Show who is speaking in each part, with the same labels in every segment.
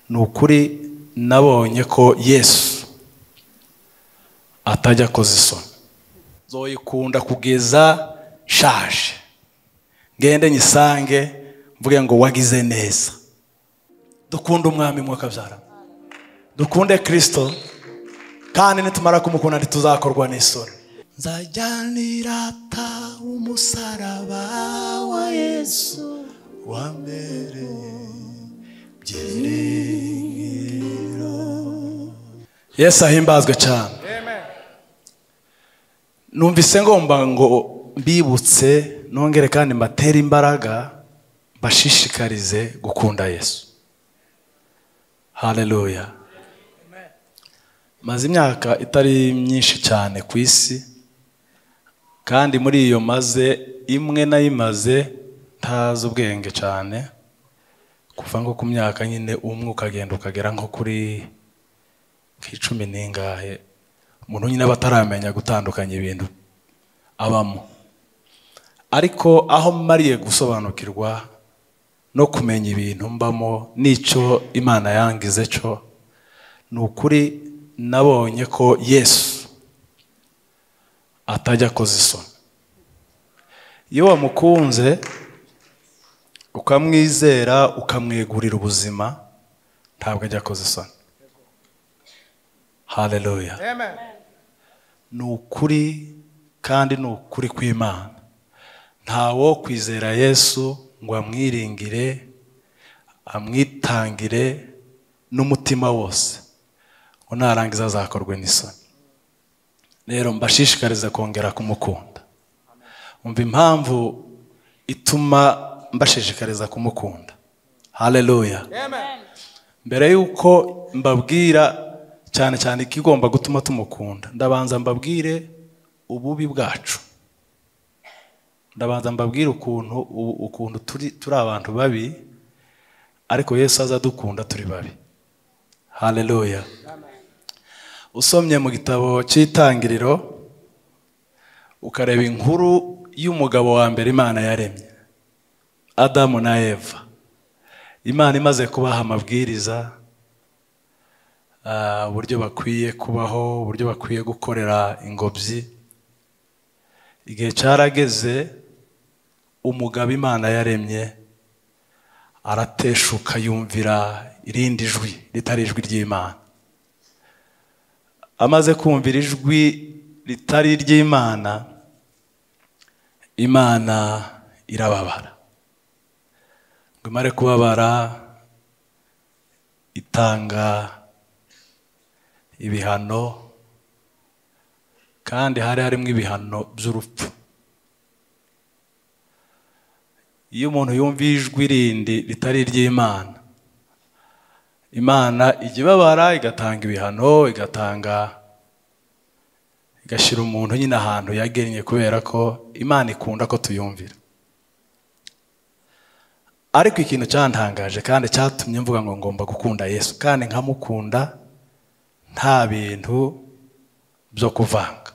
Speaker 1: ni ukuri nabonye ko yesu atajya akoza isoni zoyikunda kugeza nshaje ngende nyisange mvuge ngo wagize neza dukunde umwami mwakabyara dukunde kirisito kandi nitumara kumukunda ntituzakorwa n'isoni nzajyanira ta umusaraba wa yesu wambereye byiringiro yesu ahimbazwe cyane numvise ngomba ngo mbibutse nongere kandi mbatere imbaraga mbashishikarize gukunda yesu haleluya maze imyaka itari myinshi cyane ku isi kandi muri iyo maze imwe nayimaze ntazi ubwenge cyane kuva nko ku myaka nyine umwe ukagenda ukagera nko kuri ku icumi n'ingahe umuntu nyine aba ataramenya gutandukanya ibintu abamo ariko aho mariye gusobanukirwa no kumenya ibintu mbamo n'icyo imana yangize cyo ni ukuri nabonye ko yesu atajya akoza isoni iyo wamukunze ukamwizera ukamwegurira ubuzima ntabwo ajya akoza isoni haleluya ni ukuri kandi ni ukuri kw'imana ntawo kwizera yesu ngo amwiringire amwitangire n'umutima wose ngo narangiza azakorwe n'isoni rero mbashishikariza kongera kumukunda umva impamvu ituma mbashishikariza kumukunda haleluya mbere y'uko mbabwira cyane cyane ikigomba gutuma tumukunda ndabanza mbabwire ububi bwacu ndabanza mbabwire ukuntu ukuntu turi abantu babi ariko yesu aza adukunda turi babi haleluya usomye mu gitabo cy'itangiriro ukareba inkuru y'umugabo wa mbere imana yaremye adamu na eva imana imaze kubaha amabwiriza uburyo bakwiye kubaho uburyo bakwiye gukorera ingobyi igihe cyarageze umugabo imana yaremye arateshuka yumvira irindi jwi ritari ijwi ry'imana amaze kumvira ijwi ritari iry'imana imana irababara ngo imare kubabara itanga ibihano kandi hari harimo ibihano by'urupfu iyo umuntu yumva ijwi rindi ritari iry'imana imana ijya ibabara igatanga ibihano igatanga igashyira umuntu nyine ahantu yagennye kubera ko imana ikunda ko tuyumvira ariko ikintu cyantangaje kandi cyatumye mvuga ngo ngomba gukunda yesu kandi nkamukunda nta bintu byo kuvanga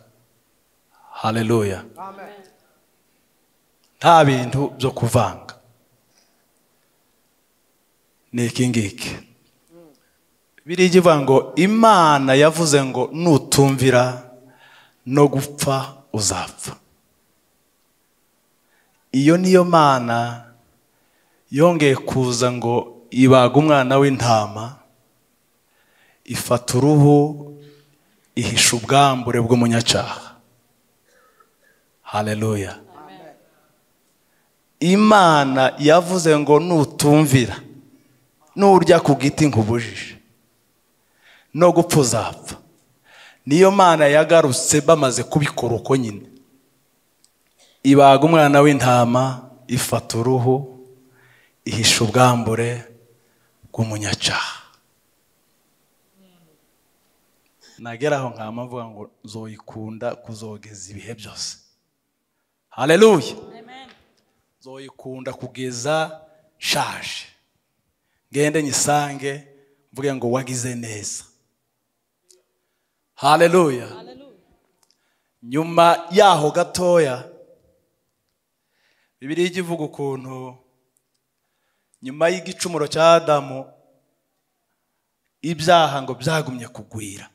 Speaker 1: haleluya nta bintu byo kuvanga ni iki ngiki biriya ivuga ngo imana yavuze ngo nutumvira no gupfa uzapfa iyo niyo mana yongeye kuza ngo ibaga umwana w'intama ifata uruhu ihisha ubwambure bw'umunyacaha haleluya imana yavuze ngo nutumvira nurya ku giti nk'ubujije no gupfa uzapfa niyo mana yagarutse bamaze kubikora uko nyine ibaga umwana w'intama ifata uruhu ihisha ubwambure bw'umunyacaha nagera aho nkaba mvuga ngo zoyikunda kuzogeza ibihe byose hareruye zoyikunda kugeza nshaje ngende nyisange mvuge ngo wagize neza hareruye nyuma yaho gatoya bibiriya ijya ivuga ukuntu nyuma y'igicumuro cya adamu ibyaha ngo byagumye kugwira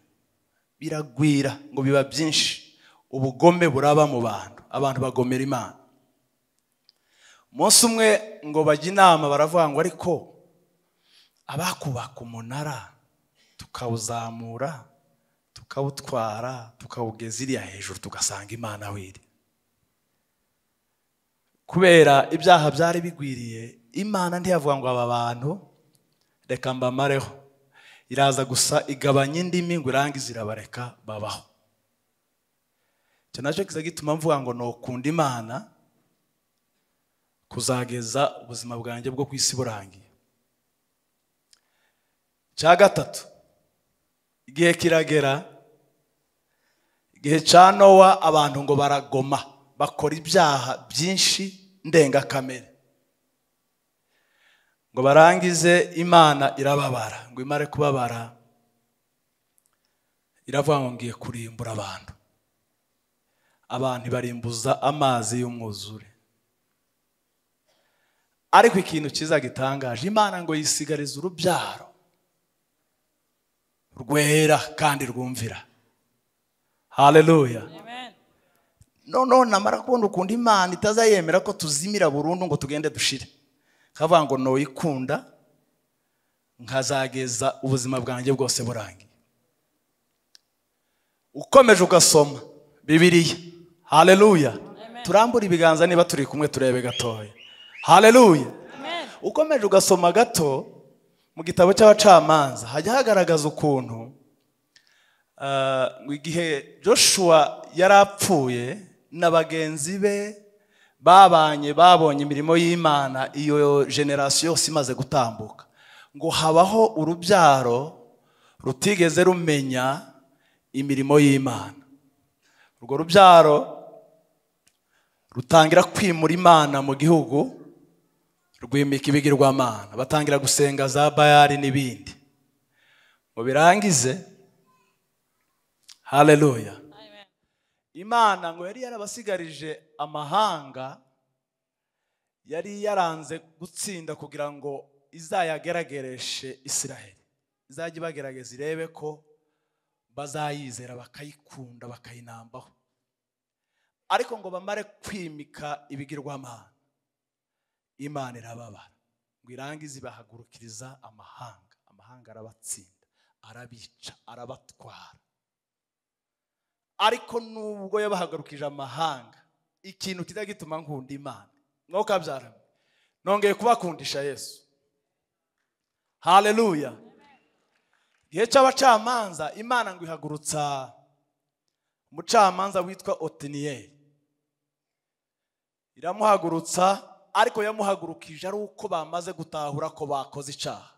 Speaker 1: biragwira ngo biba byinshi ubugome buraba mu bantu abantu bagomera imana umunsi umwe ngo bajye inama baravuga ngo ariko abakubaka umunara tukawuzamura tukawutwara tukawugeza iriya hejuru tugasanga imana wiri kubera ibyaha byari bigwiriye imana ntiyavuga ngo aba bantu reka mbamareho iraza gusa igabanya indimi ngo irangize irabareka babaho icyo nacyo kiza gituma mvuga ngo ni ukunda imana kuzageza ubuzima bwanjye bwo ku isi burangiye cya gatatu igihe kiragera igihe cya nowa abantu ngo baragoma bakora ibyaha byinshi ndengakamere ngo barangize imana irababara ngo imare kubabara iravuga ngo ngiye kurimbura abantu abantu ibarimbuza amazi y'umwuzure ariko ikintu cyiza gitangaje imana ngo yisigarize urubyaro rwera kandi rwumvira hareruya noneho namara kubona ukunda imana itazayemera ko tuzimira burundu ngo tugende dushire kavuga ngo ntoyikunda nkazageza ubuzima bwanjye bwose burangiye ukomeje ugasoma bibiriya hareruya turambura ibiganza niba turi kumwe turebe gatoya hareruya ukomeje ugasoma gato mu gitabo cy'abacamanza hajya hagaragaza ukuntu igihe joshua yari apfuye na bagenzi be babanye babonye imirimo y'imana iyo generasiyo yose imaze gutambuka ngo habaho urubyaro rutigeze rumenya imirimo y'imana urwo rubyaro rutangira kwimura imana mu gihugu rwimika ibigirwamana batangira gusenga za bayari n'ibindi ngo birangize hareruya imana ngo yari yarabasigarije amahanga yari yaranze gutsinda kugira ngo izayageragereshe israheli izajya ibagerageza irebe ko bazayizera bakayikunda bakayinambaho ariko ngo bamare kwimika ibigirwamana imana irababara ngo irangize ibahagurukiriza amahanga amahanga arabatsinda arabica arabatwara ariko nubwo yabahagurukije amahanga ikintu kijya gituma nkunda imana mwuka byarame nongeye kubakundisha yesu hareruya igihe cy'abacamanza imana ngo ihagurutsa umucamanza witwa otiniyeri iramuhagurutsa ariko yamuhagurukije ari uko bamaze gutahura ko bakoze icyaha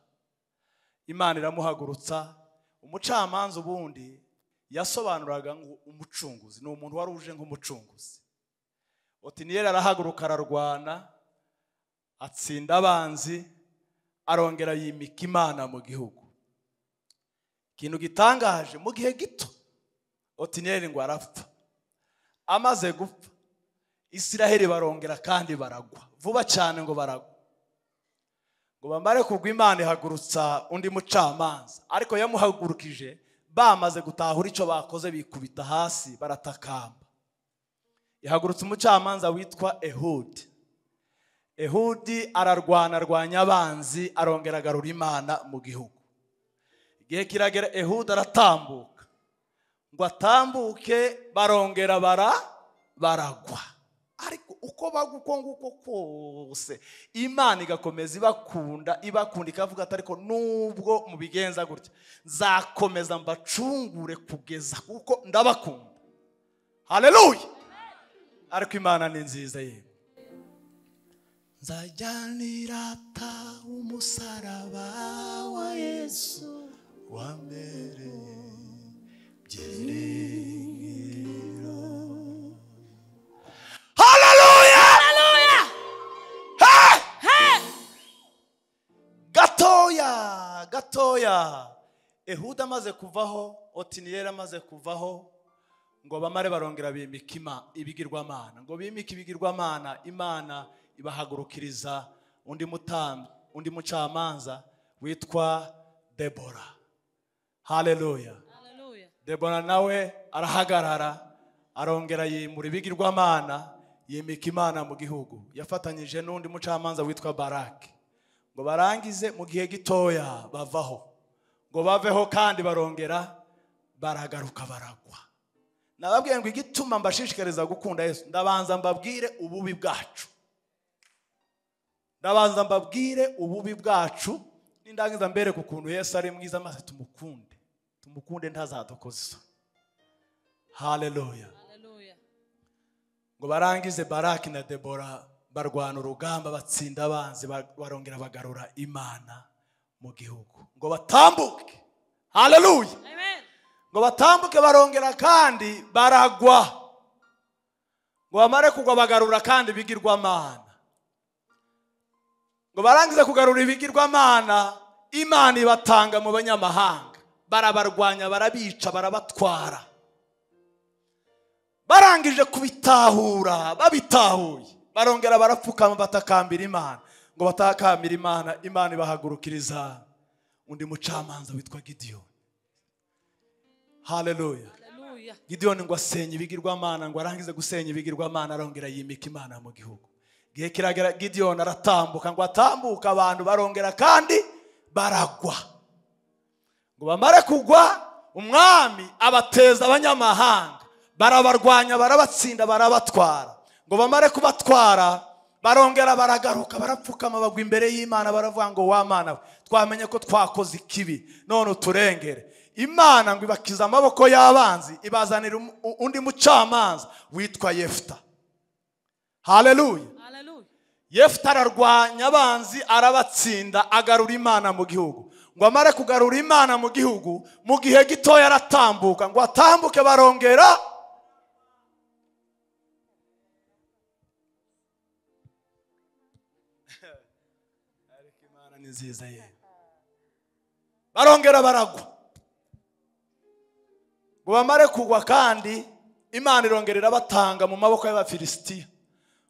Speaker 1: imana iramuhagurutsa umucamanza ubundi yasobanuraga ngo umucunguzi ni umuntu wari uje nk'umucunguzi otiniyeri arahaguruka ararwana atsinda abanzi arongera yimika imana mu gihugu ikintu gitangaje mu gihe gito otiniyeri ngo arapfa amaze gupfa isiraheli barongera kandi baragwa vuba cyane ngo baragwa ngo bamare kugwa imana ihagurutsa undi mucamanza ariko yamuhagurukije bamaze gutahura icyo bakoze bikubita hasi baratakamba ihagurutsa umucamanza witwa ehudi ehudi ararwana arwanya abanzi arongera agarura imana mu gihugu igihe kiragera ehuda aratambuka ngo atambuke barongera bara baragwa ariko uko baguko nguko kose imana igakomeza ibakunda ibakunda ikavuga ati ariko nubwo mubigenza gutya nzakomeza mbacungure kugeza kuko ndabakunda hareruya ariko imana ni nziza ye nzajyanirata umusaraba wa yesu wambereye byiringiro haleluya gatoya gatoya ehuda amaze kuvaho otiniyeri amaze kuvaho ngo bamare barongera bimika ibigirwamana ngo bimike ibigirwamana imana ibahagurukiriza undi mutambyi undi mucamanza witwa debora haleluya
Speaker 2: Hallelujah.
Speaker 1: debora nawe arahagarara arongera yimura ibigirwamana yimika imana mu gihugu yafatanyije n'undi mucamanza witwa barake ngo barangize mu gihe gitoya bavaho ngo baveho kandi barongera baragaruka baragwa nababwiye ngo igituma mbashishikariza gukunda yesu ndabanza mbabwire ububi bwacu ndabanza mbabwire ububi bwacu n'indangiza mbereke ukuntu yesu ari mwiza maze tumukunde tumukunde ntazadukoze isoni haleluya
Speaker 2: Hallelujah.
Speaker 1: ngo barangize baraki na debora barwana urugamba batsinda abanzi ba- barongera bagarura imana mu gihugu ngo batambuke haleluya
Speaker 2: Amen.
Speaker 1: ngo batambuke barongera kandi baragwa ngo bamare kugwa bagarura kandi ibigirwamana ngo barangize kugarura ibigirwamana imana ibatanga mu banyamahanga barabarwanya barabica barabatwara barangije kubitahura babitahuye barongera barapfukama batakambira imana ngo batakambira imana imana ibahagurukiriza undi mucamanza witwa gidiyoni haleluya
Speaker 2: Hallelujah.
Speaker 1: gidiyoni ngo asenye ibigirwamana ngo arangize gusenya ibigirwamana arongera yimika imana mu gihugu igihe kiragera gidiyoni aratambuka ngo atambuke abantu barongera kandi baragwa ngo bamare kugwa umwami abateza abanyamahanga barabarwanya barabatsinda barabatwara ngo bamare kubatwara barongera baragaruka barapfukama bagwa imbere y'imana baravuga ngo wa mana we twamenye ko twakoze ikibi none uturengere imana ngo ibakize amaboko y'abanzi ibazanira um- u- undi mucamanza witwa yefuta haleluya
Speaker 2: Hallelujah.
Speaker 1: yefuta ararwanya abanzi arabatsinda agarura imana mu gihugu ngo amare kugarura imana mu gihugu mu gihe gitoya aratambuka ngo atambuke barongera ariko imana ni nziza ye barongera baragwa ngo bamare kugwa kandi imana irongera irabatanga mu maboko y'abafilisitiya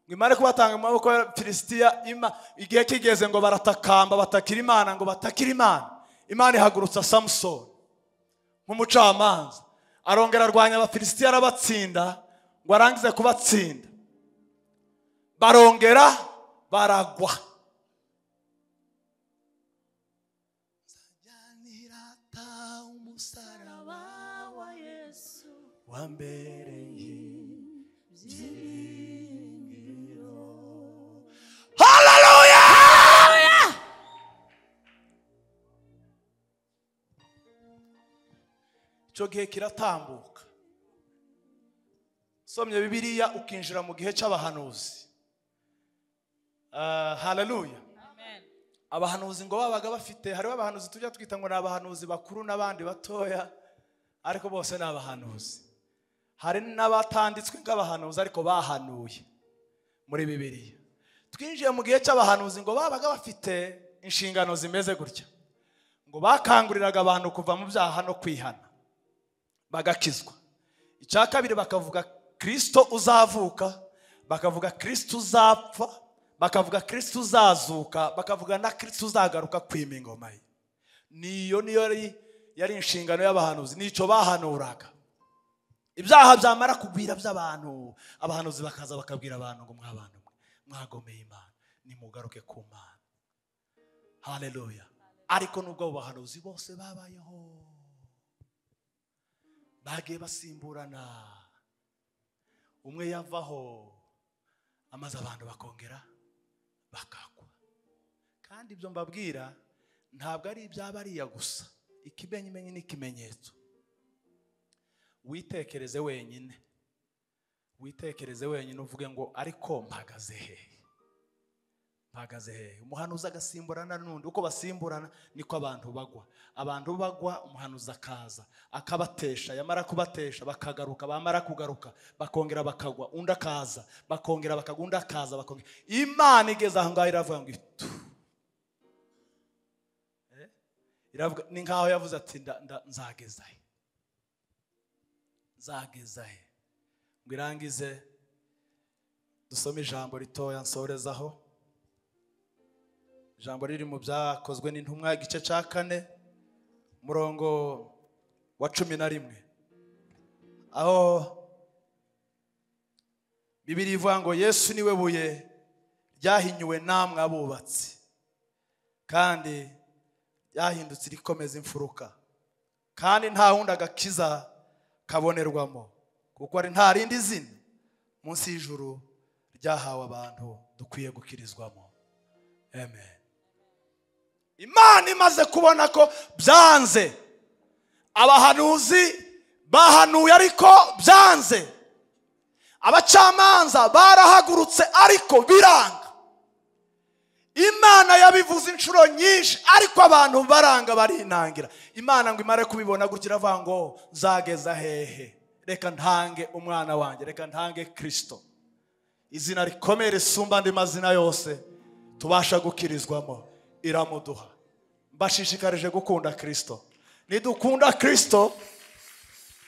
Speaker 1: ngo imare kubatanga mu maboko y'abafilisitiya ima- igihe kigeze ngo baratakamba batakira imana ngo batakira imana imana ihagurutsa samusoni nk'umucamanza arongera arwanya abafilisitiya arabatsinda ngo arangize kubatsinda barongera baragwa nzajyanirata umusaraba wa yesu wambereye Hallelujah! Icyo gihe kiratambuka. Usomye Bibiliya ukinjira mu gihe cy'abahanuzi. Ah, Hallelujah!
Speaker 2: Amen.
Speaker 1: abahanuzi ngo babaga bafite hariho abahanuzi tujya twita ngo ni abahanuzi bakuru n'abandi batoya ariko bose ni abahanuzi hari n'abatanditswe nk'abahanuzi ariko bahanuye muri bibiliya twinjiye mu gihe cy'abahanuzi ngo babaga bafite inshingano zimeze gutya ngo bakanguriraga abantu kuva mu byaha no kwihana bagakizwa icya kabiri bakavuga kirisito uzavuka bakavuga kirisito uzapfa bakavuga kirisito uzazuka bakavuga na kirisito uzagaruka kwima ingoma ye niyo niyo yari yari inshingano y'abahanuzi nicyo bahanuraga ibyaha byamara kugwira by'abantu abahanuzi bakaza bakabwira abantu ngo mwabantu mwe mwagomeye imana nimugaruke ku mana haleluya ariko nubwo abo bahanuzi bose babayeho bagiye basimburana umwe yavaho amaze abantu bakongera bakagwa kandi ibyo mbabwira ntabwo ari iby'abariya gusa ikimenyimenyi ni ikimenyetso witekereze wenyine witekereze wenyine uvuge ngo ariko mpagaze hehe mpagaze hehe umuhanuzi agasimburana n'undi uko basimburana niko abantu bagwa abantu bagwa umuhanuzi akaza akabatesha yamara kubatesha bakagaruka bamara kugaruka bakongera bakagwa undi akaza bakongera bakagwa undi akaza bakongera imana igeze aho ngaho iravuga ngo itu Eh? Iravuga- ni nkaho yavuze ati nda- nda- nzageza he nzageza he ngo irangize dusome ijambo ritoya nsorezaho ijambo riri mu byakozwe n'intumwa igice cya kane umurongo wa cumi na rimwe aho bibiri ivuga ngo yesu niwe buye ryahinyuwe namwe abubatsi kandi ryahindutse irikomeza imfuruka kandi nta wundi agakiza kabonerwamo kuko ari nta rindi zina munsi y'ijuru ryahawe abantu dukwiye gukirizwamo amen imana imaze kubona ko byanze abahanuzi bahanuye ariko byanze abacamanza barahagurutse ariko biranga imana yabivuze inshuro nyinshi ariko abantu baranga barinangira imana ngo imare kubibona gutya iravuga ngo nzageza hehe reka ntange umwana wanjye reka ntange kirisito izina rikomeye risumba andi mazina yose tubasha gukirizwamo iramuduha mbashishikarije gukunda kirisito nidukunda kirisito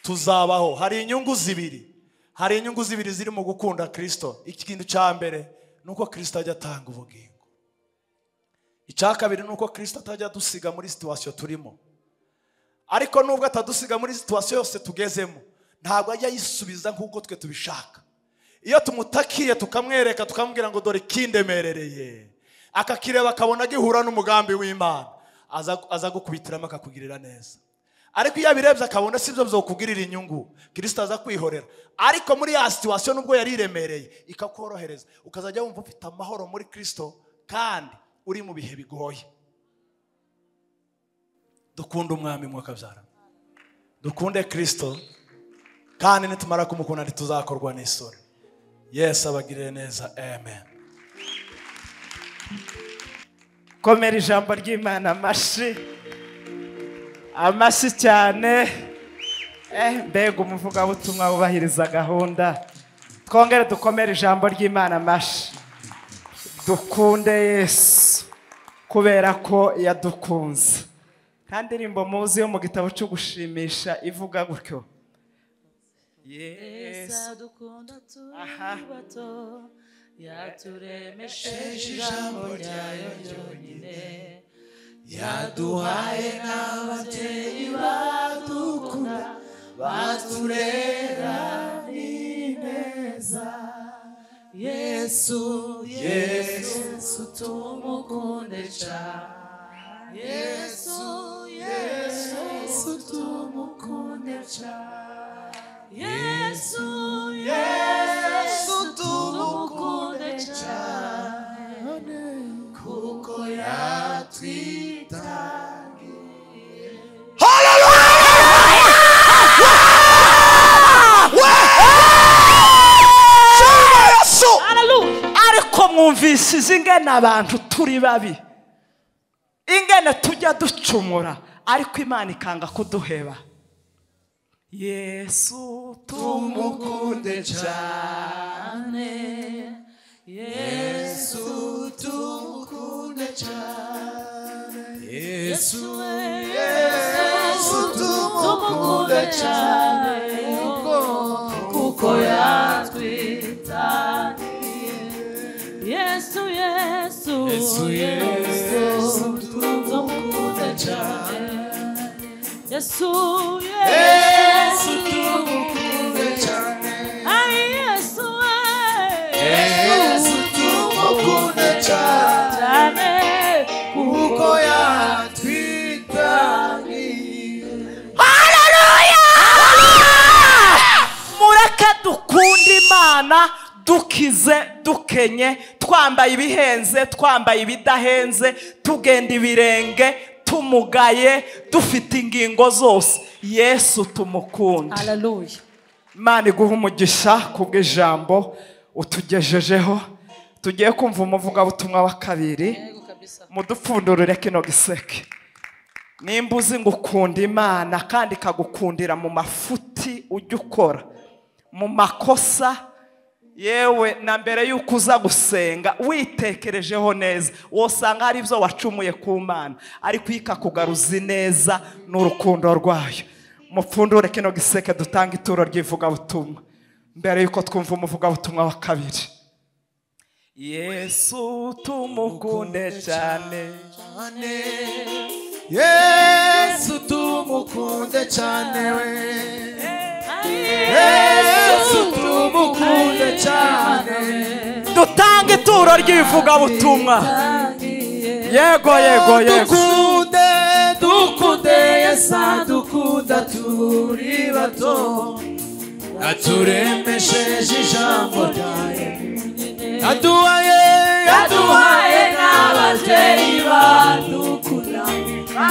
Speaker 1: tuzabaho hari inyungu zibiri hari inyungu zibiri ziri mu gukunda kirisito ikintu cya mbere ni uko kirisito ajya atanga ubugingo icya kabiri ni uko kirisito atajya adusiga muri situwasiyo turimo ariko nubwo atadusiga muri situwasiyo yose tugezemo ntabwo ajya yisubiza nk'uko twe tubishaka iyo tumutakiye tukamwereka tukamubwira ngo dore kindemerereye akakireba akabona agihura n'umugambi w'imana aza gukubitiramo akakugirira neza ariko iyo abirebye akabona si byo byakugirira inyungu kirisita aza kwihorera ariko muri ya situwasiyo nubwo yari iremereye ikakorohereza ukazajya wumva ufite amahoro muri kirisito kandi uri mu bihe bigoye dukunde umwami mwakabyara dukunde kirisito kandi nitumara kumukunda ntituzakorwa n'isuri yesi abagirire neza amen
Speaker 2: komera ijambo ry'imana amashyi amashyi cyane mbega umuvugabutumwa wubahiriza gahunda twongere dukomere ijambo ry'imana amashyi dukunde yesu kubera ko yadukunze kandi indirimbo muzi yo mu gitabo cyo gushimisha ivuga gutyo
Speaker 3: yesu dukunda turi bato yaturemesheje ijambo ryayo ryonyine yaduhaye n'ababyeyi badukunda baturera n'ineza yesu yesu tumukunde cyane yesu yesu tumukunde cyane yesu yesu tumukunde cyane kuko yatwitangiye
Speaker 2: yesu ariko mwumvisize ingana abantu turi babi ingana tujya ducumura ariko imana ikanga kuduheba yesu
Speaker 3: tumukunde cyane yesu tumukunde cyane yesu yesu tumukunde cyane kuko yatwitangiye yesu yesu yesu tumukunde cyane yesu yesu tumukunde cyane Ai, yesu yesu tumukunde cyane kuko yatwitangiye
Speaker 2: mureke dukunda imana dukize dukenye twambaye ibihenze twambaye ibidahenze tugenda ibirenge tumugaye dufite ingingo zose yesu tumukunde
Speaker 3: haleluya
Speaker 2: imana iguha umugisha kubw'ijambo utugejejeho tugiye kumva umuvugabutumwa wa kabiri
Speaker 3: yego kabisa
Speaker 2: mudupfundurire kino giseke nimba uzi ngo ukunda imana kandi ikagukundira mu mafuti ujya ukora mu makosa yewe na mbere y'uko uza gusenga witekerejeho neza wosanga hari ibyo wacumuye ku mana ariko iyo ikakugaruza ineza n'urukundo rwayo mupfundure kino giseke dutanga ituro ry'ivugabutumwa mbere y'uko twumva umuvugabutumwa wa kabiri yesu tumukunde cyane
Speaker 3: Yesu tumukunde cyane we
Speaker 1: Yesu
Speaker 3: yesu
Speaker 1: tumukunde
Speaker 3: tumukunde
Speaker 1: cyane.
Speaker 3: cyane
Speaker 2: dutanga ituro ry'ivugabutumwa yego yego yego
Speaker 3: dukunde dukunde yesu dukunda turi bato
Speaker 1: aturemesheje ijambo ryawe aduhaye
Speaker 3: yaduhaye n'ababyeyi badukura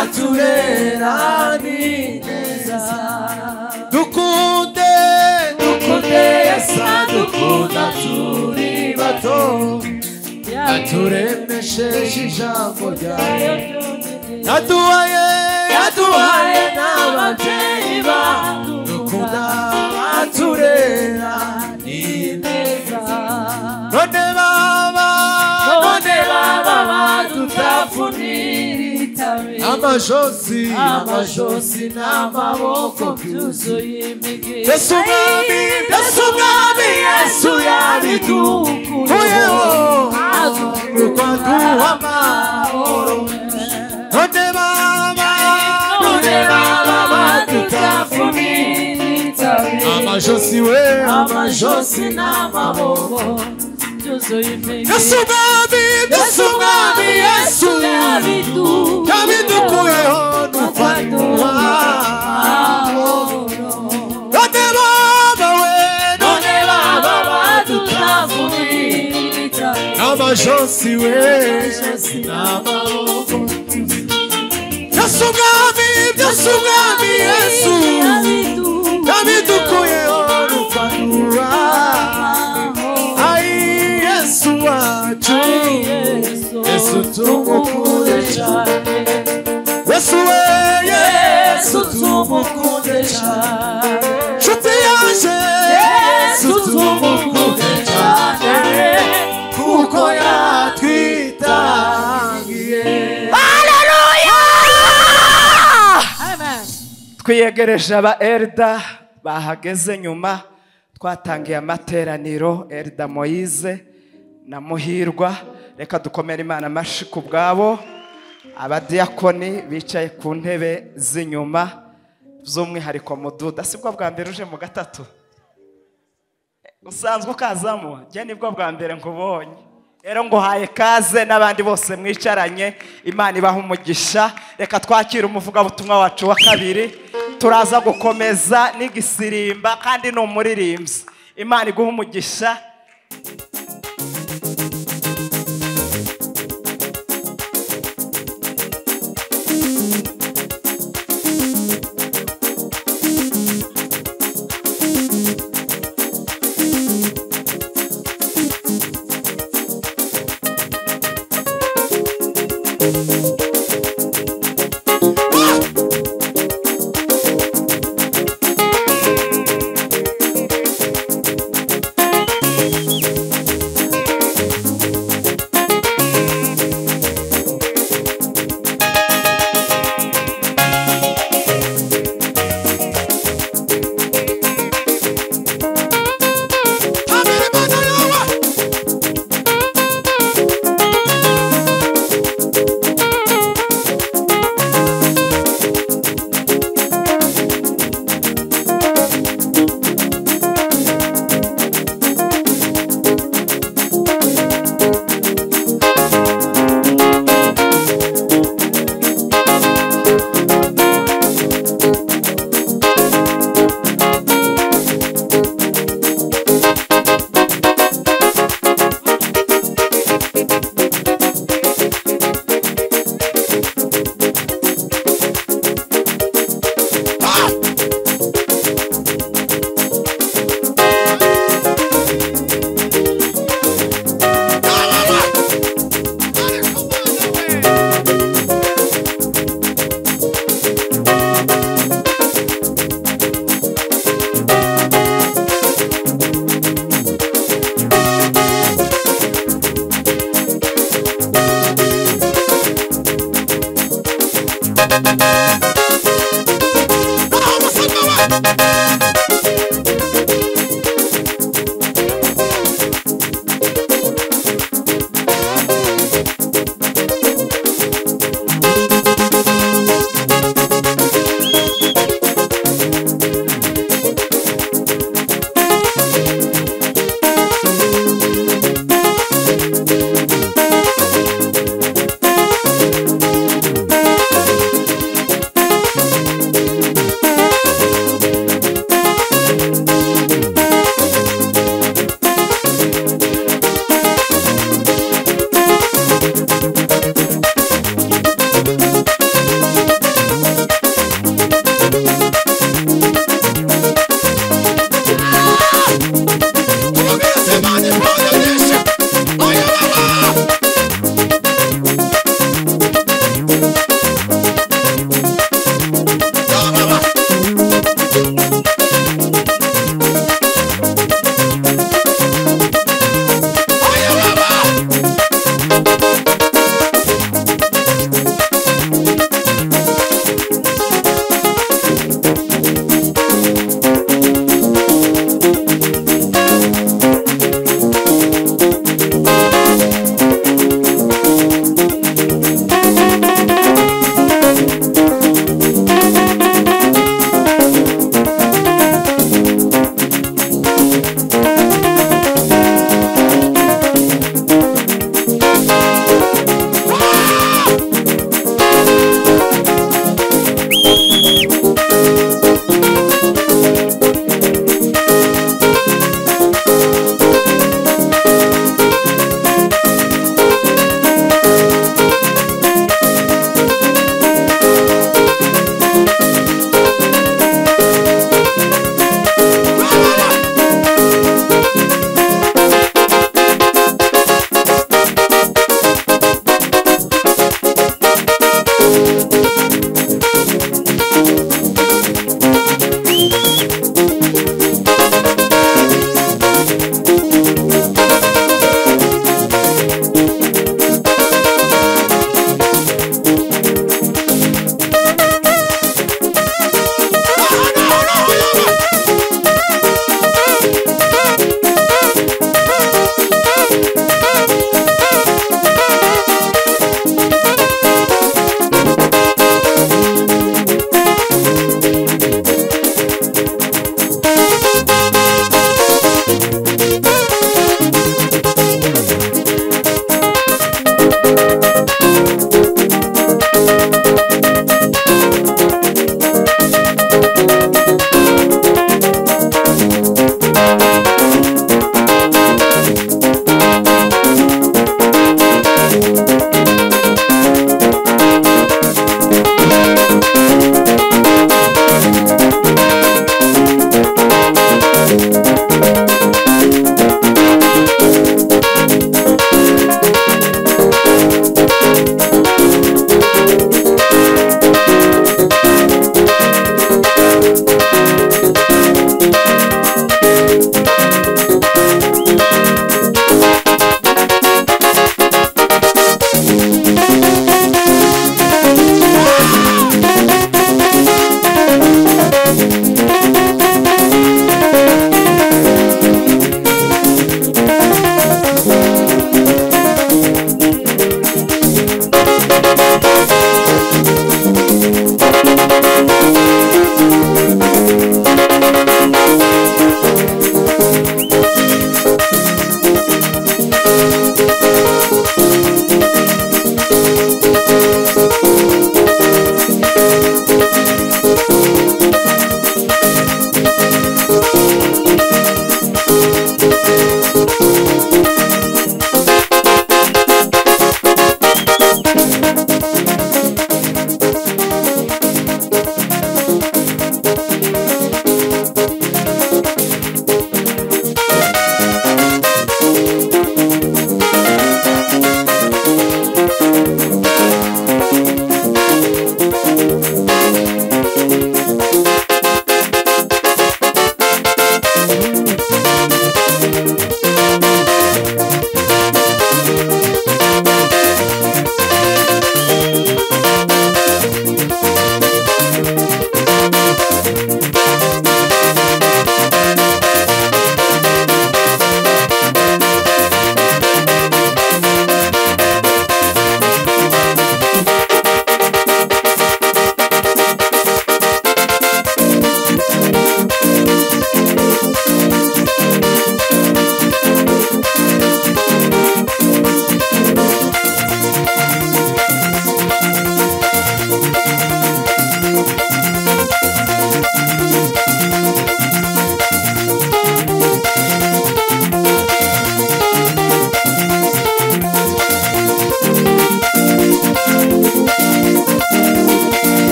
Speaker 1: aturera
Speaker 3: neza
Speaker 1: dukunde
Speaker 3: dukunde yesu dukunda turi bato
Speaker 1: aturemesheje ijambo ryawe
Speaker 3: yaduhaye
Speaker 1: aduhaye aduhaye
Speaker 3: n'ababyeyi badukura
Speaker 1: aturera
Speaker 3: neza
Speaker 1: none baba
Speaker 3: none baba badutafuniritabe
Speaker 1: amajosi
Speaker 3: amajosi n'amaboko byuzuye imigezi
Speaker 1: Yesu umwami Yesu umwami Yesu
Speaker 3: yabidukuyeho
Speaker 1: yabidukuyeho
Speaker 3: azunguruka
Speaker 1: aduha amahoro none baba
Speaker 3: none baba badutafuniritabe
Speaker 1: amajosi we
Speaker 3: amajosi n'amaboko byuzuye imigezi
Speaker 1: Yesu umwami Yesu umwami Yesu
Speaker 3: yabidukuyeho
Speaker 1: yabidukuyeho nuko aduha none baba we none baba amajosi we n'amaboko Yesu umwami Yesu umwami Yesu yabidukuyeho nuko aduha Ai Yesu wacu Yesu tumukunde cyane Yesu we Yesu tumukunde cyane Nshuti yaje Yesu tumukunde cyane kuko yatwitangiye
Speaker 2: twiyegereje aba erida bahageze nyuma twatangiye amateraniro erida moyize na muhirwa reka dukomere imana amashyi ku bwabo abadiyakoni bicaye ku ntebe z'inyuma by'umwihariko mududa si bwo bwa mbere uje mu gatatu usanzwe ukazamo njye nibwo bwa mbere nkubonye rero nguhaye kaze n'abandi bose mwicaranye imana ibaha umugisha reka twakire umuvugabutumwa wacu wa kabiri turaza gukomeza n'igisirimba kandi ni umuririmbyi imana iguha umugisha
Speaker 1: Mama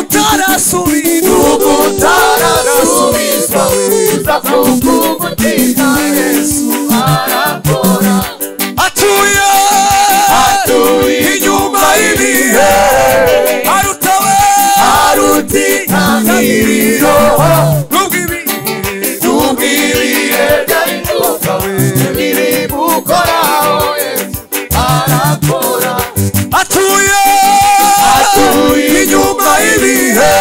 Speaker 4: turasubira
Speaker 5: ubu utarasubizwa uza kubw'umutima yesu arakora
Speaker 4: atuye inyuma y'ibihe arutawe
Speaker 5: arutikaniriro
Speaker 4: n'ubw'ibihe
Speaker 5: tubwiriye byaribukawe niribukoraho yesu arakora
Speaker 4: atuye
Speaker 5: Atuye
Speaker 4: inyuma y'ibihe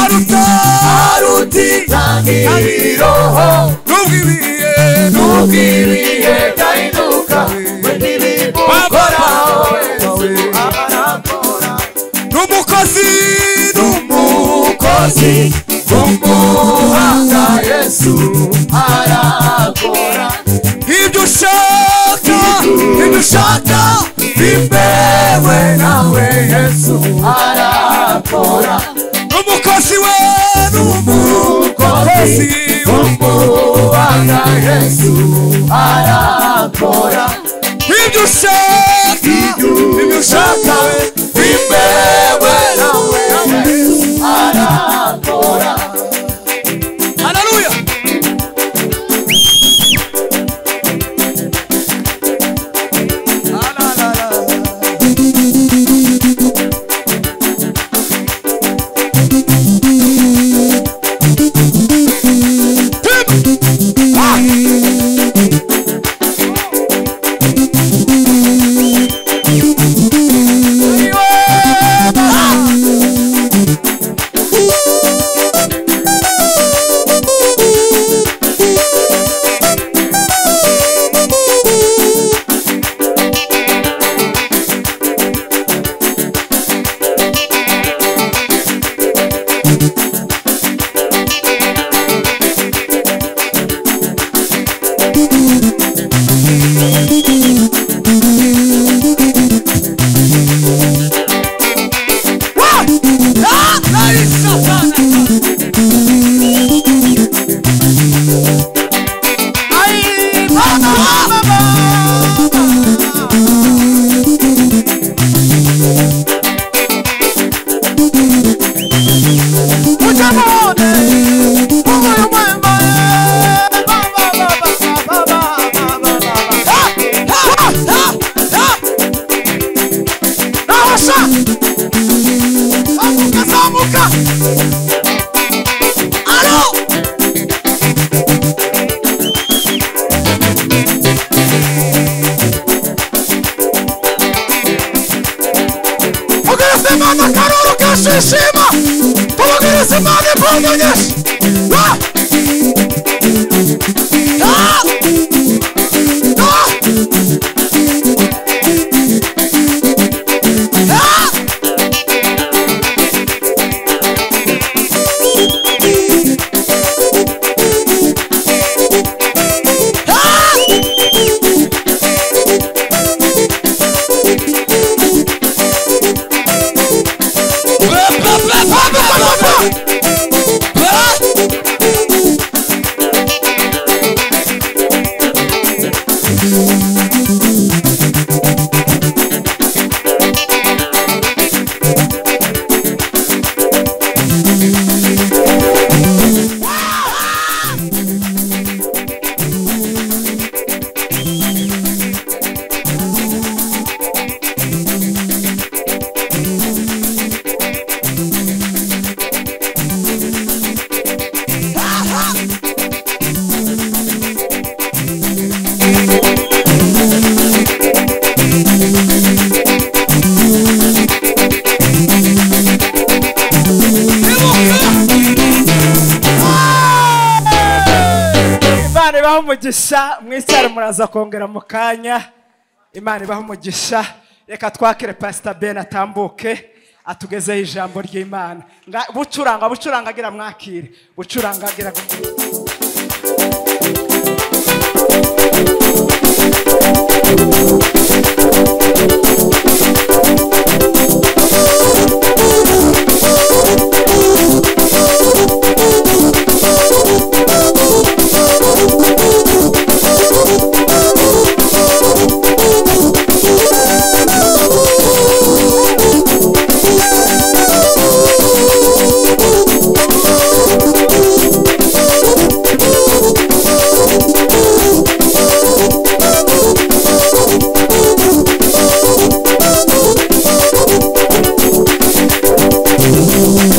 Speaker 4: aruta
Speaker 5: arutikaniriro
Speaker 4: n'ubw'ibihe
Speaker 5: tubwiriye byaribukawe niribukoraho yesu arakora
Speaker 4: n'umukozi
Speaker 5: umukozi umuhanga yesu arakora
Speaker 4: ibyo ushaka ibyo ushaka
Speaker 5: bimbewe nawe yesu arakora
Speaker 4: n'umukozi we
Speaker 5: umukozi umuhanga yesu arakora
Speaker 4: ibyo ushaka ibyo ushaka
Speaker 5: bimbewe nawe yesu arakora
Speaker 4: haleluya
Speaker 5: Pogereza Imana akaruru kashishima Pogereza Imana imbunda nyinshi Ah! Ah! Ah! Ah! Ah!
Speaker 2: imana ibaha umugisha mwicyare muraza kongera mu kanya imana ibaha umugisha reka twakire pasita ben atambuke atugezeho ijambo ry'imana Nga- bucuranga bucuranga agira mwakire bucuranga agira
Speaker 5: Thank you.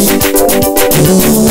Speaker 5: Hallelujah.